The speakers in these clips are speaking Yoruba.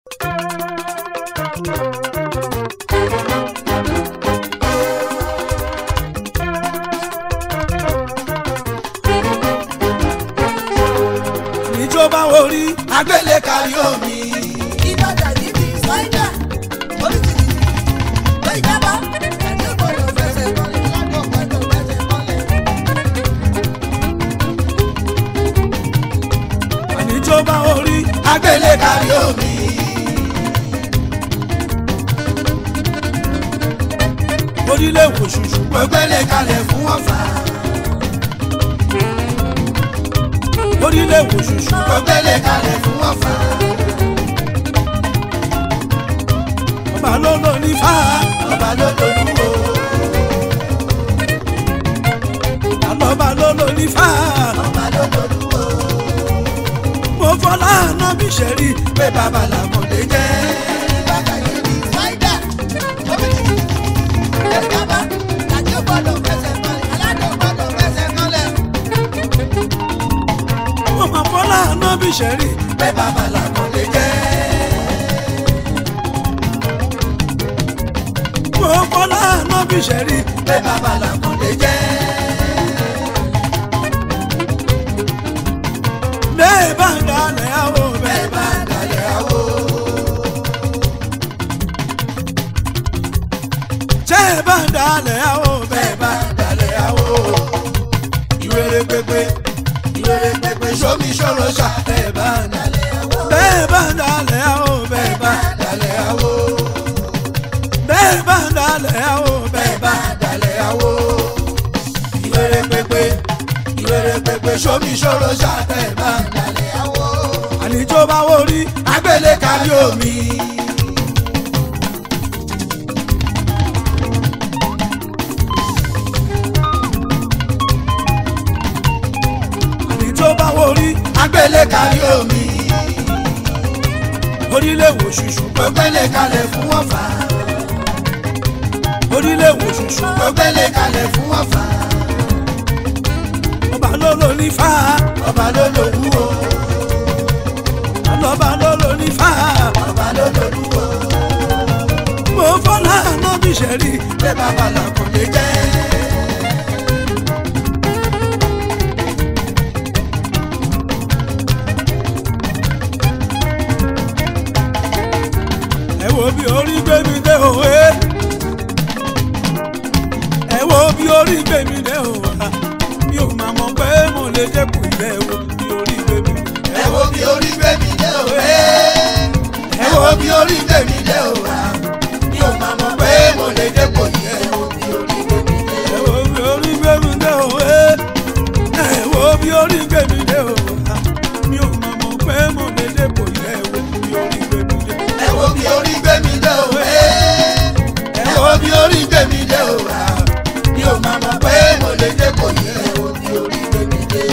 níjọba orí agbélé kárí omi. ìbàdàn níbi ṣáínà oríṣiríṣi ló ìjábọ̀ ẹ̀mí gbọ́dọ̀ fẹsẹ̀ kọlẹ̀ lágbọ̀ gbọ́dọ̀ fẹsẹ̀ kọlẹ̀. níjọba orí agbélé kárí omi. orílẹ̀ èkó ṣùṣù gbẹ́gbẹ́lé kalẹ̀ fún ọ̀fà. orílẹ̀ èkó ṣùṣù gbẹ́gbẹ́lé kalẹ̀ fún ọ̀fà. ọba ló lò ní fà ọba ló lò ní wò. àlọ́ba ló lò ní fà ọba ló lòlú o. mo fọlá àná bí sẹ́rí pé bàbá làkọ̀dé jẹ́. ìbàdàn níbi ṣáínà oríṣiríṣi ló ìjábọ̀ ẹ̀mí gbọ́dọ̀ fẹsẹ̀ kọlẹ̀ aládùn gbọ́dọ̀ fẹsẹ̀ kọlẹ̀. mo máa fọlá àná bí sẹ́rí pé bàbá làkọ̀dé jẹ́. mo fọlá àná bí sẹ́rí pé bàbá làkọ̀dé jẹ́. bẹ́ẹ̀ bá ń dalẹ̀ àwọ̀ bẹ́ẹ̀ bá ń dalẹ̀ àwọ̀. tẹ́ ẹ bá ń dalẹ̀ àwọ̀ bẹ́ẹ̀ bá ń dalẹ̀ àwọ̀. ìwéré pépé ìwéré pépé sómi ṣòro ṣá bẹ́ẹ̀ bá ń dalẹ̀ àwọ̀. bẹ́ẹ̀ bá ń dalẹ̀ àwọ̀ bẹ́ẹ̀ bá ń dalẹ̀ àwọ̀. bẹ́ẹ̀ bá ń dalẹ̀ àwọ̀ bẹ́ẹ̀ bá ń dalẹ̀ àwọ̀. ìwéré pépé ìwéré pépé sómi ṣòro ṣá bẹ́ẹ̀ bá ń dalẹ̀ àwọ̀. àníjó bá wò rí agbélé kárí omi. àníjó bá wò rí agbélé kárí omi. orílẹ̀ wò ṣùṣù gbẹ́gbẹ́lé kalẹ̀ fún ọ̀fà. orílẹ̀ wò ṣùṣù gbẹ́gbẹ́lé kalẹ̀ fún ọ̀fà. ọba ló lò ní fà ọba ló lò wú o. ọlọ́ba ló lò ní fà ọba ló lò wú o. mo fọlá àná bí sẹ́rí pé bàbá làkọ̀dé jẹ́. ẹ wo bí orí gbé mi dé òwe ẹ wo bí orí gbé mi dé òwe mi ò máa mọ̀ pé mo lè dẹ́kun ilé wo bí orí gbé mi ẹ wo bí orí gbé mi dé òwe. ẹ wo bí orí gbé mi dé òwe mi ò máa mọ̀ pé mo lè dẹ́kun ilé wo bí orí gbé mi dé ẹ wo bí orí gbé mi dé òwe ẹ wo bí orí gbé mi dé òwe mi ò máa mọ̀ pé mo lè dẹ́kun ilé wo bí orí gbé mi dé ẹ wo bí orí gbé mi dé òwe. ẹ wo bí orí gbé mi dé òwe mi ò máa mọ̀ pé mo lè dẹ́kun ilé wo bí orí gbé mi dé.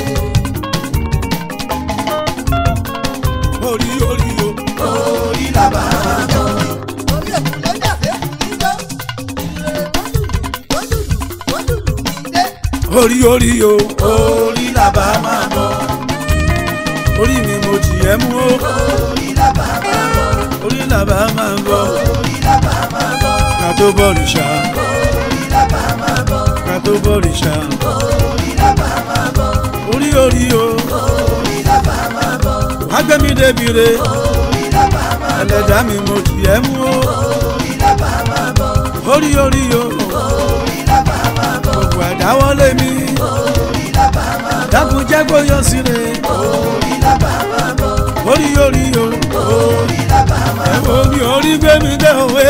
orí orí o orí làbà orí òkú ló jà fẹ́ kù níjọ́. ìrere tó lùlù tó lùlù tó lùlù mi dé. orí orí o orí làbà máa bọ̀ orí mi mo jì ẹ́ mú o orí làbà máa bọ̀. orí làbà máa bọ̀ orí làbà máa bọ̀. ká tó bọ̀rìṣà orí làbà máa bọ̀. ká tó bọ̀rìṣà orí làbà máa bọ̀. orí orí o orí làbà máa bọ̀. wá gbé mi débi re orí làbà máa bọ̀. ẹlẹ́dàá mi mo jì ẹ́ mú o orí làbà máa bọ̀. orí orí o orí làbà máa bọ̀. gbogbo àdáwọ́lé mi orí làbà máa bọ̀. dákun jẹ́ kó yọ sí re orí làbà máa bọ̀. orí orí o orí làbà máa ẹ wo bí orí gbé mi dé òwe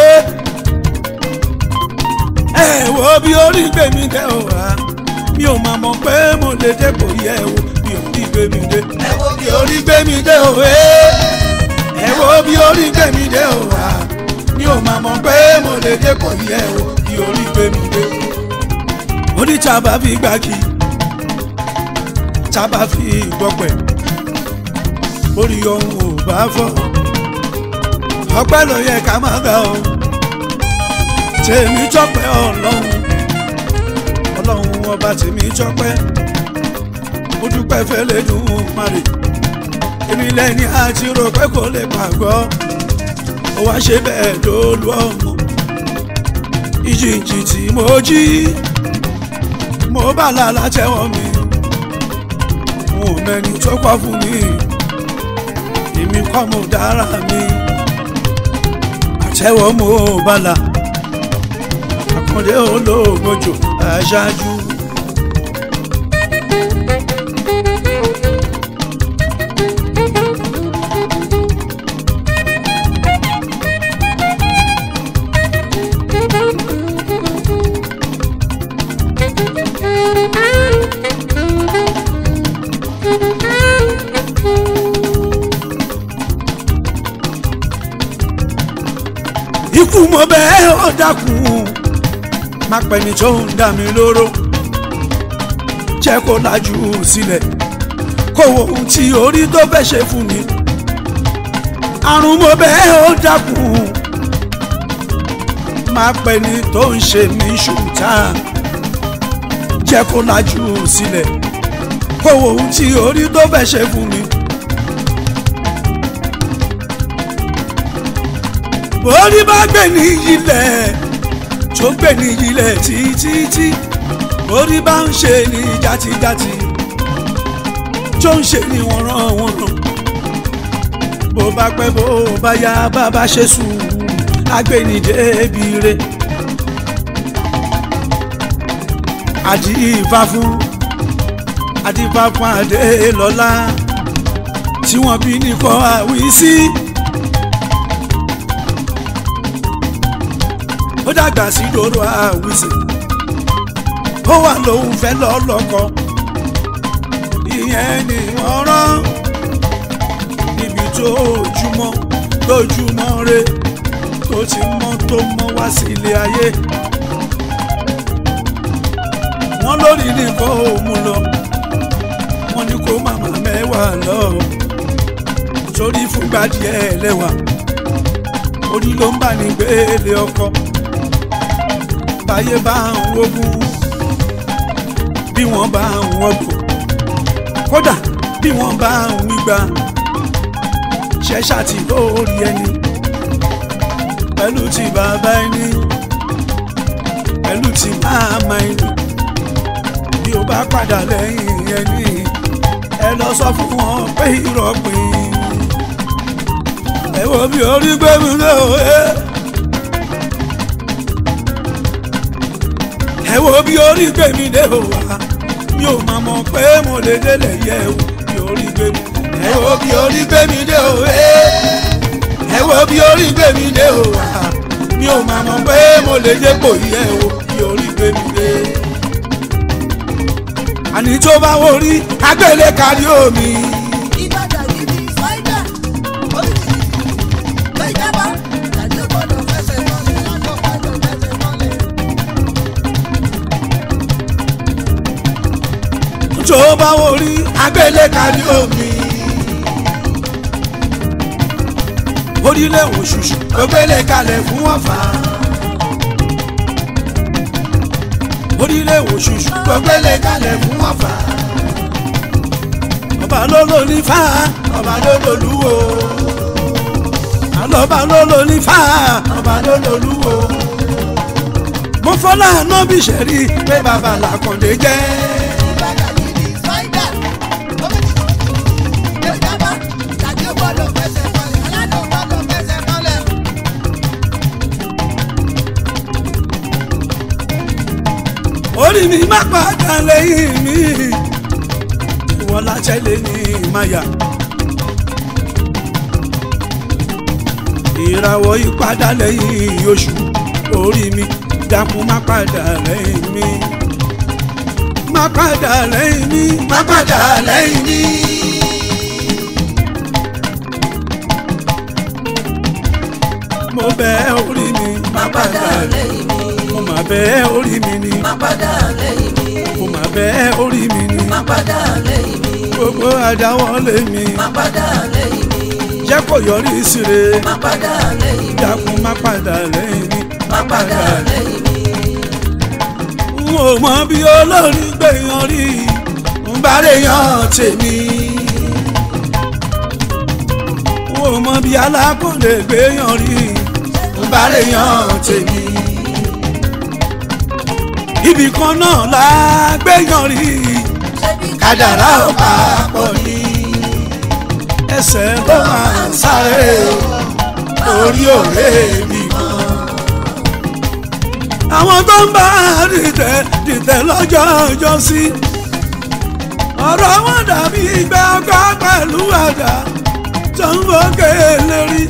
ẹ wo bí orí gbé mi dé òwe mi ò máa mọ̀ pé mo lè dé kò yẹ wo bí orí gbé mi dé ẹ wo bí bí orí gbé mi dé òwe ẹ wo bí orí gbé mi dé òwe mi ò máa mọ̀ pé mo lè dé kò yẹ wo bí orí gbé mi dé orí tábà fi gbági tábà fi gbọpẹ́ orí ohun ò bá fọ́ ọpẹ́ ló yẹ ká máa gbà ó tèmi tọpẹ́ ọlọ́run ọlọ́run ọba tèmi tọpẹ́ mo dúpẹ́ fẹ́lẹ́ dùn ún márì èmi lẹ́ni àti rò pé kò lè pàgọ́ ó wá ṣe bẹ́ẹ̀ lólu ọmọ ìjìnjì tí mo jí mo bá lálá tẹ́wọ́ mi mo mẹ́ni tó kọ́ fún mi èmi kọ́ mo dára mi àtẹ́wọ́ mo bá la àkàndé olóògbòjò aṣáájú. ikú mo bẹ́ẹ̀ ó dákun má pẹ́ni tó ń dà mí lóró jẹ́ kó lajú sílẹ̀ kó wo ohun tí orí tó fẹ́ ṣe fún mi àrùn mo bẹ́ẹ̀ ó dákun má pẹ́ni tó ń ṣe mí ṣùtá jẹ́ kó lajú sílẹ̀ kó wo ohun tí orí tó fẹ́ ṣe fún mi. orí bá gbé ní ilẹ̀ tó gbé ní ilẹ̀ títí orí bá ń ṣe ní játijáti tó ń ṣe ní wọ̀nrànwọ̀nràn bó bá pẹ́ bó bá yá bàbá ṣe sùn agbẹ́nidé bire àdìfá fún àdìfá fún Adélọ́lá tí wọ́n bí nìkan àwí sí. ó dàgbà sí dòrò àwìsè ó wà lóun fẹ́ lọ́lọ́kọ ìyẹn ni wọ́n rán níbi tó ojúmọ́ tójúmọ́ re tó ti mọ́ tó mọ́ wá sí ilé ayé wọ́n lórí nìkan ò mú lọ wọ́n ní kó màmá mẹ́wàá lọ torí fúngbà díẹ̀ lẹ́wà orí ló ń bà ní gbélé ọkọ báyé bá ń wógún bí wọ́n bá ń wọ́gbò kódà bí wọ́n bá ń wígbà ṣẹ́ṣà tí lórí ẹni pẹ̀lú ti bàbá ẹni pẹ̀lú ti máàmá ẹni bí o bá padà lẹ́yìn ẹni ẹ lọ sọ fún wọn pé ìrọ̀pìn ẹ wo bí orí gbẹ́mi lóore. ẹ wo bí orí gbèmí dé o wá mi ò máa mọ̀ pé mo lè délẹ̀ yẹ o bí orí gbèmí ẹ wo bí orí gbèmí dé o ẹ wo bí orí gbèmí dé o wá mi ò máa mọ̀ pé mo lè dépò yẹ o bí orí gbèmí dé. àní tó bá wọ rí agbélé kárí omi. Ìbàdàn yìí ni Fáídà. Oríṣiríṣi ló jábọ́. Tàbí ó gbọ́dọ̀ fẹsẹ̀ mọ́lẹ̀ lọ́dọ̀ gbọ́dọ̀ fẹsẹ̀ mọ́lẹ̀. tó bá wọ rí agbélé kárí omi. orílẹ̀ òṣùṣù ló gbélé kalẹ̀ fún ọ̀fà. orílẹ̀ òṣùṣù ló gbélé kalẹ̀ fún ọ̀fà. ọba ló ló ní fá ọba ló ló lúwo. àlọ́ba ló ló ní fá ọba ló ló lúwo. mo fọlá nọ́bì ṣẹ̀rí pé bàbá làkàndé jẹ́. Ìbàdàn yìí ni Fáídà. Oríṣiríṣi ló jábọ́. Tàbí ó gbọ́dọ̀ fẹsẹ̀ mọ́lẹ̀. Aládùn gbọ́dọ̀ fẹsẹ̀ mọ́lẹ̀. orí mi má padà lẹ́yìn mi ìwọ látẹ̀lé ní ìmáyà ìràwọ̀ ìpadà lẹ́yìn oṣù orí mi dákun má padà lẹ́yìn mi má padà lẹ́yìn mi má padà lẹ́yìn mi. mo bẹ̀ orí mi má padà lẹ́yìn mi mo má bẹ̀ orí mi ni má padà lẹ́yìn mi mo má bẹ̀ orí mi ni má padà lẹ́yìn mi gbogbo àdáwọ́lé mi má padà lẹ́yìn mi jẹ́ kó yọrí síre má padà lẹ́yìn mi dákun má padà lẹ́yìn mi má padà lẹ́yìn mi n ò mọ bí olórí gbẹ̀yàn rí n bá lè yan tèmi n ò ò mọ bí alákòlè gbéyàn rí ń bá lè yan tèmi ibì kan náà la gbéyàn rí kádàrá ò papọ̀ ní ẹsẹ̀ ló máa ń sáré orí òré mi kan àwọn tó ń bá dìtẹ̀ dìtẹ̀ lọ́jọ́ ọjọ́ sí ọ̀rọ̀ wọn dàbí ìgbà ọkọ̀ pẹ̀lú àdá tó ń fòkè lérí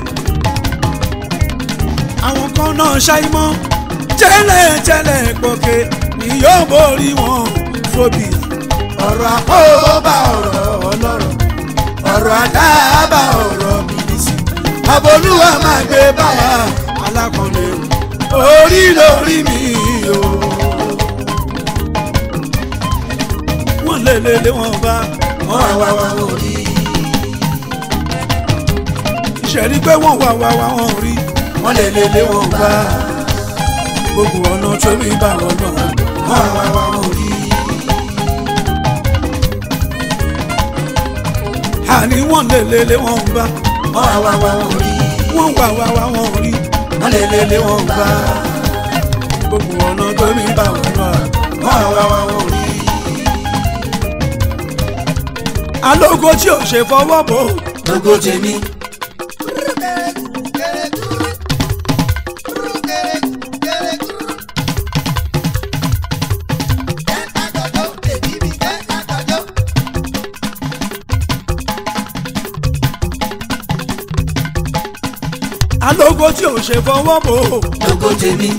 àwọn kan náà ṣàìmọ̀ tẹ́lẹ̀tẹ́lẹ̀ gòkè ni yóò borí wọn fòbí ọ̀rọ̀ àpòbá ọ̀rọ̀ ọlọ́rọ̀ ọ̀rọ̀ àdábà ọ̀rọ̀ bìbìsì àbólúwa máa gbé báwa alákọ̀ọ́lẹ̀ orí lórí mi o. wọ́n lé lé lé wọn bá wọ́n wá wá wá wọn rí. ìṣẹ̀rí pé wọ́n wá wá wá wọn rí wọ́n lé lé lé wọn bá gbogbo ọ̀nà tó mi bá wọn lọ wọ́n wá wá wá wọn rí. àní wọ́n lé lé lé wọn bá wọ́n wá wá wá wọn rí wọ́n wá wá wá wọn rí wọ́n lé lé lé wọn bá gbogbo ọ̀nà tó mi bá wọn lọ wọ́n wá wá wọn rí. alógo tí ò ṣe fọwọ́ bò lógo tèmi. alógo tí ò ṣe fọwọ́ bò lógo tèmi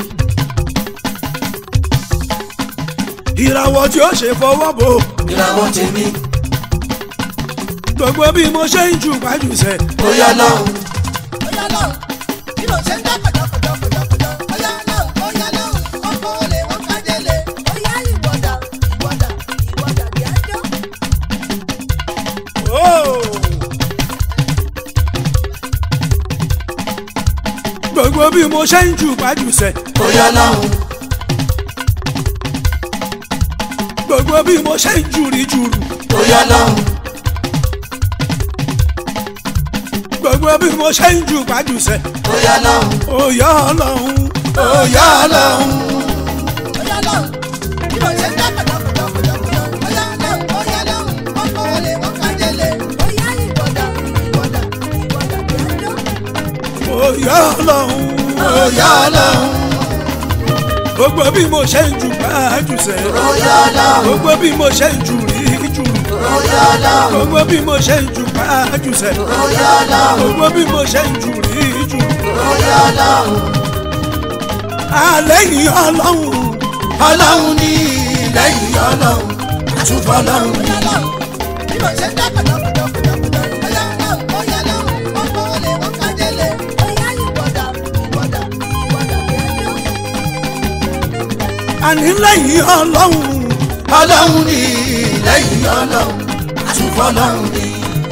ìràwọ̀ tí ò ṣe fọwọ́ bò ìràwọ̀ tèmi gbogbo bí mo ṣe ń jù pàjùṣe ó yá lọ́hùn Ọ̀yá lọ́hùn, bí mo ṣe ń dá pẹ̀jọ́pẹ̀jọ́pẹ̀jọ́. Ọ̀yá lọ́hùn, ọ̀yá lọ́hùn, ọkọ̀ olè wọ́n kájẹ́lé. Ọ̀yá ìwọ̀dà, ìwọ̀dà, ìwọ̀dà bí ájọ́. gbogbo bí mo ṣe ń jù pàjùṣe ó yá lọ́hùn gbogbo bí mo ṣe ń jùrì jùrù ó yá lọ́hùn gbogbo bí mo ṣe ń jù pàjùṣe ó yá lọ́hùn òyà ọlọ́run òyà ọlọ́run Ọ̀yá lọ́hùn, bí mo ṣe ń dá pẹ̀jọ́pẹ̀jọ́pẹ̀jọ́. Ọ̀yá lọ́hùn, ọ̀yá lọ́hùn, ọkọ̀ olè wọ́n kájẹ́lé. Ọ̀yá ìwọ̀dà, ìwọ̀dà, ìwọ̀dà bí ájọ́. òyà ọlọ́run òyà ọlọ́run gbogbo bí mo ṣe ń jù pàjùṣe ó yá lọ́hùn gbogbo bí mo ṣe ń jùrì jùrù ó yá lọ́hùn gbogbo bí mo ṣe ń jù pàjùṣe ó yá lọ́hùn gbogbo bí mo ṣe ń jùrì jùrù ó yá lọ́hùn àlẹ́yìn ọlọ́run ọlọ́hun ní lẹ́yìn ọlọ́hun àtúfọ́ ọlọ́hun ní. Ọ̀yá lọ́hùn, bí mo ṣe ń dá pẹ̀jọ́pẹ̀jọ́pẹ̀jọ́. Ọ̀yá lọ́hùn, ọ̀yá lọ́hùn, ọkọ̀ olè wọ́n kájẹ́lé. Ọ̀yá ìwọ̀dà, ìwọ̀dà, ìwọ̀dà bí ájọ́. àní lẹ́yìn ọlọ́run ọlọ́hun ní lẹ́yìn ọlọ́hun àtúfọ́ ọlọ́hun ní.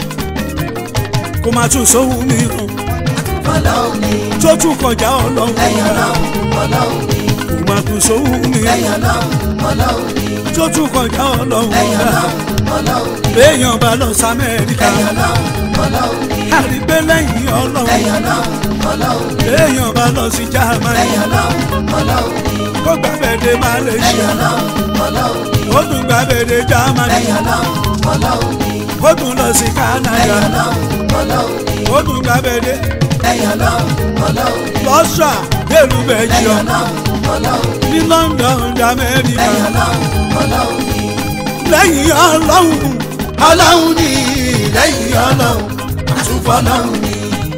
kò máa tún sóhun mìíràn ọlọ́hun ní tó tún kọjá ọlọ́run lẹ́yìn ọlọ́hun ọlọ́hun ní. kò máa tún sóhun lẹ́yìn mìíràn ọlọ́hun ọlọ́hun ní. tó tún kọjá ọlọ́run lẹ́yìn ọlọ́hun ọlọ́hun ní. béèyàn bá lọ sí amẹ́ríkà lẹ́yìn ọlọ́hun ọlọ́hun ní. àrígbé lẹ́yìn ọlọ́run lẹ́yìn ọlọ́hun ọlọ́hun ní. béèyàn bá lọ sí germany lẹ́yìn ọlọ́hun ọlọ́hun ní. kó gbàgbẹ́dẹ lẹ́yìn malaysia ọlọ́hun ọlọ́hun ní. ó tún gbàgbẹ́dẹ germany lẹ́yìn ọlọ́hun ọlọ́hun ní. ó tún lọ sí canada lẹ́yìn ọlọ́hun ọlọ́hun ní. ó tún gbàgbẹ́dẹ lẹ́yìn ọlọ́hun ọlọ́hun ní. lọ́sà délùú lẹ́yìn belgium ọlọ́hun ọlọ́hun ní. ní london ní amẹ́ríkà lẹ́yìn ọlọ́hun ọlọ́hun ní. lẹ́yìn ọlọ́run ọlọ́hun ní lẹ́yìn ọlọ́hun àtúfọ́ ọlọ́hun ní.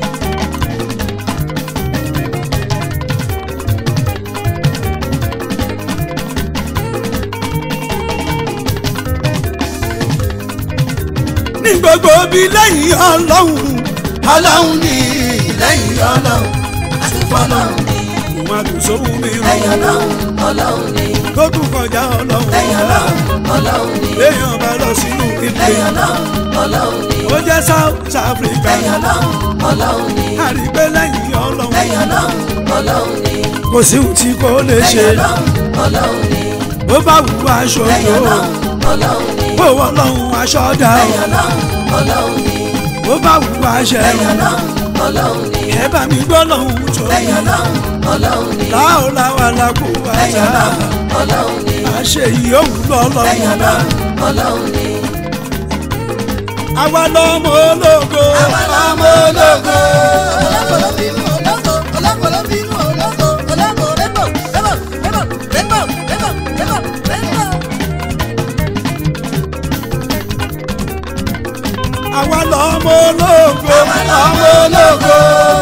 ní gbogbo bí lẹ́yìn ọlọ́run ọlọ́hun ní lẹ́yìn ọlọ́hun àtúfọ́ ọlọ́hun ní. kò máa tún sóhun lẹ́yìn mìíràn ọlọ́hun ọlọ́hun ní. tó tún kọjá ọlọ́run lẹ́yìn ọlọ́hun ọlọ́hun ní. béèyàn bá lọ sínú lẹ́yìn italy ọlọ́hun ọlọ́hun ní. ó jẹ́ south africa lẹ́yìn ọlọ́hun ọlọ́hun ní. àrígbé lẹ́yìn ọlọ́run lẹ́yìn ọlọ́hun ọlọ́hun ní. kò sí ohun tí kò lè ṣe lẹ́yìn ọlọ́hun ọlọ́hun ní. bó bá wù wá aṣọ lẹ́yìn yòó ọlọ́hun ọlọ́hun ní. bó wọ ọlọ́run aṣọ dá lẹ́yìn ọlọ́hun ọlọ́hun ní. bó bá wù wá aṣẹ lẹ́yìn ọlọ́hun ọlọ́run ni ẹ bá mi gbọ́ lọ́hùn tó lẹ́yìn ọlọ́run ọlọ́run ni láòláwà làkú lẹ́yìn wájà ọlọ́run ọlọ́run ni àṣẹ ìyóhùn lẹ́yìn lọ́lọ́run ọlọ́run ọlọ́run ni àwa lọ́mọ ológo àwa lọ́mọ ológo Ológo bínú ológo, ológo bínú ológo, ológo rẹ́bọ̀, rẹ́bọ̀, rẹ́bọ̀, rẹ́bọ̀, rẹ́bọ̀, rẹ́bọ̀, rẹ́bọ̀. àwa lọ́mọ ológo ọmọ ológo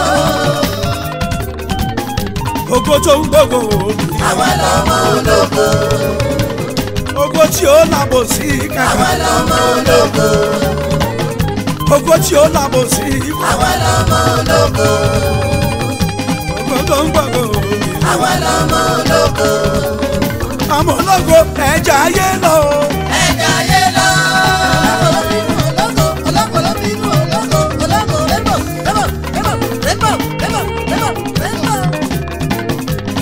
ògo tó ń gbogbo òòlù àwa lọ́mọ ológo ògo tí ó làbò sí àwa kàkà lọ́mọ ológo ògo tí ó làbò sí àwa lọ́mọ ológo ògo tó ń gbogbo òòlù àwa lọ́mọ ológo àmọ́ ológo ẹja ayé lọ ẹ̀ka ayé lọ. Ológo bínú ológo, ológo bínú ológo, ológo rẹ́bọ̀, rẹ́bọ̀, rẹ́bọ̀, rẹ́bọ̀, rẹ́bọ̀, rẹ́bọ̀, rẹ́bọ̀.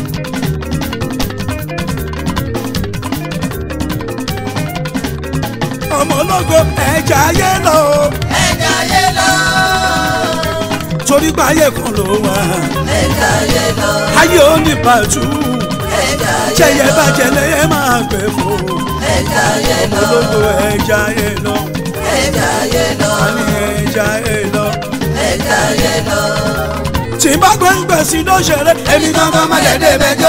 ọmọ ológo ẹja ayé lọ ẹ̀ka ayé lọ. torí pé ayé kan ló wà ẹ̀ka ayé lọ. ayé ò ní pàtó ẹ̀ka ayé jẹyẹ lọ. bàjẹ́ lẹ́yẹ máa gbẹ fò ẹ̀ka ayé ọmọ lọ. ológo ẹja ayé lọ ẹ̀ka ayé lọ. àní ẹja ayé lọ. ẹ̀ka ayé lọ. tí n bá gbé ń gbè sí ló ṣeré èmi gangan má lè dé bẹjọ.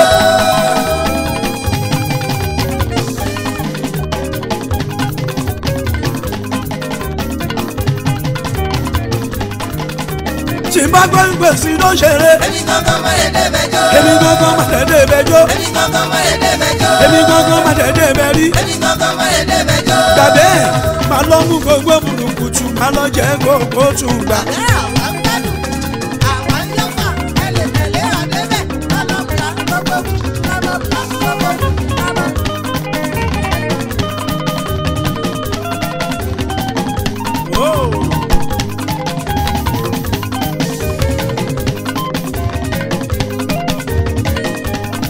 tí n bá gbé ń gbè sí ló ṣeré èmi gangan má lè débẹ̀ jó. èmi gangan má lè dé bẹjọ. èmi gangan má lè débẹ̀ jó. èmi gangan má lè dé bẹrí. èmi gangan má lè débẹ̀ jó. gbàgbé má lọ mú gbogbo burúkutu má lọ jẹ gbogbo tún gbà. Ẹ àwa ń gbádùn, àwa ń yọ̀fà, ẹ lè tẹ̀lé àdébẹ̀, lálọ́bùlà gbogbo wù, lálọ́bùlà gbogbo wù, lálọ́. Oh.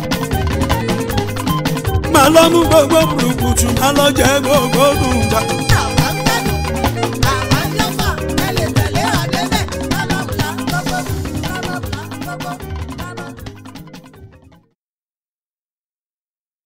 má lọ mú gbogbo burúkutu má lọ jẹ gbogbo tún gbà.